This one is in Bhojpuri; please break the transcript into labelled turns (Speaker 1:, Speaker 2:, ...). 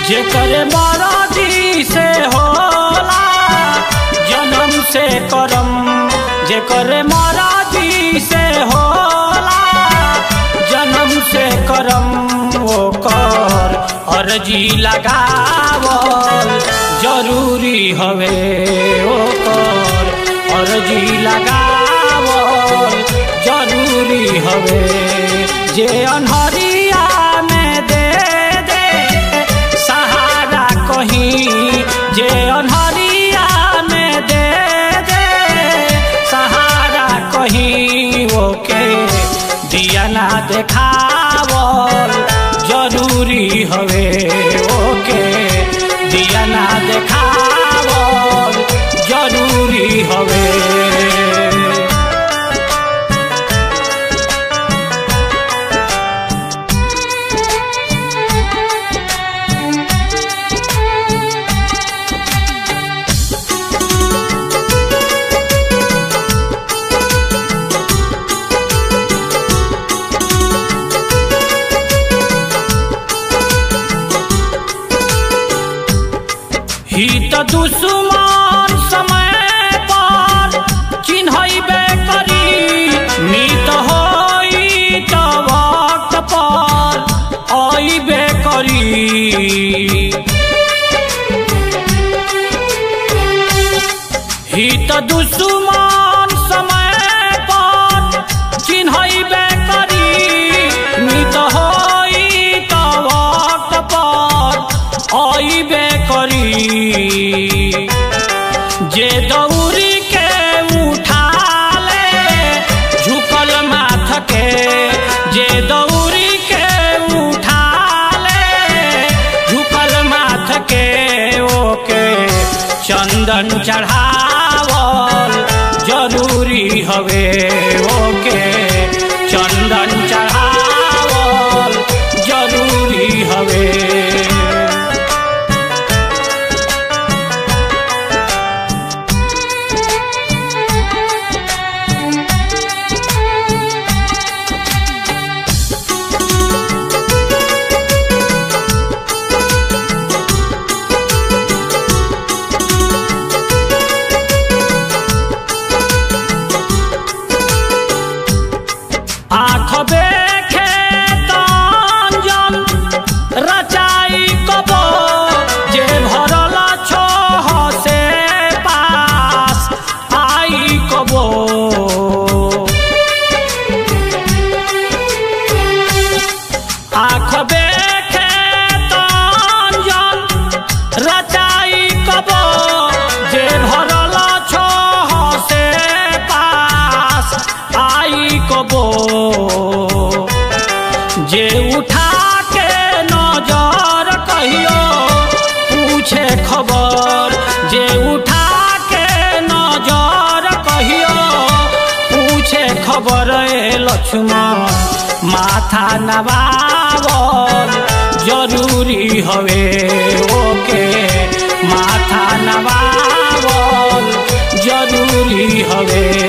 Speaker 1: जेकर मरजी से होला जन्म से करम जेकर मरजी से होला जन्म से करम ओकर अर्जी लगावल जरूरी हवे ओकर अर्जी लगावल जरूरी हवे जे अनहरिया में दे दे सहारा कहीं जे अनहरिया में दे दे सहारा कहीं ओके दिया ना देखावल जरूरी हवे ओके दिया ना देखावल जरूरी हवे हित दुश्मन समय पर चिन्हबे करी मित होई त वक्त पर अइबे करी हित दुश्मन समय पर चिन्हबे करी मित होई त वक्त पर अइबे करी जे दौरी के उठा ले झुकल माथ के जे दौरी के उठा ले झुकल माथ के ओके चंदन चढ़ावल जरूरी हवे ओके चंदन चढ़ावल जरूरी हवे आँख देखे तंजन रचाई कबो जे भरल छोह से पास आई कबो आँख देखे तंजन रचाई कबो जे भरल छोह से पास आई कबो जे उठा के नजर कहियो पूछे खबर जे उठा के नजर कहियो पूछे खबर ए लक्ष्मण माथा नवावल जरूरी हवे ओके माथा नवावल जरूरी हवे